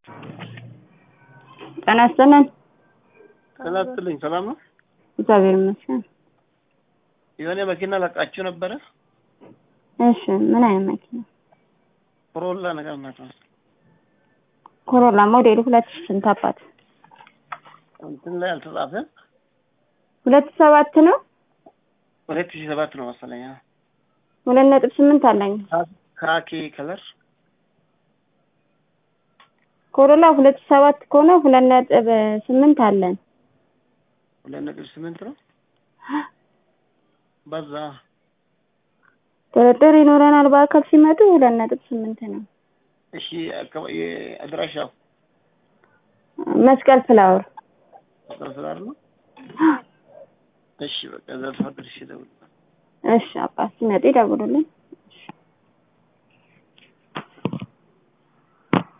ጤና ይስጥልን። ጤና ይስጥልኝ። ሰላም ነው? እግዚአብሔር ይመስገን። የሆነ መኪና ለቃችሁ ነበረ? እሺ፣ ምን አይነት መኪና? ኮሮላ ነገር ናቸው። ኮሮላ ሞዴሉ ሁለት ሺህ ስንት አባት? እንትን ላይ አልተጻፈም። ሁለት ሰባት ነው። ሁለት ሺህ ሰባት ነው መሰለኝ። አዎ። ሁለት ነጥብ ስምንት አለኝ። ካኪ ከለር ኮሮላ ሁለት ሺህ ሰባት ከሆነ ሁለት ነጥብ ስምንት አለን። ሁለት ነጥብ ስምንት ነው። በዛ ድርድር ይኖረናል። በአካል ሲመጡ ሁለት ነጥብ ስምንት ነው። እሺ፣ አካባቢ አድራሻው መስቀል ፍላወር ስላር ነው። እሺ፣ በቃ ዘርፋ ድርሽ ደውል እሺ፣ አባት ሲመጡ ይደውሉልን።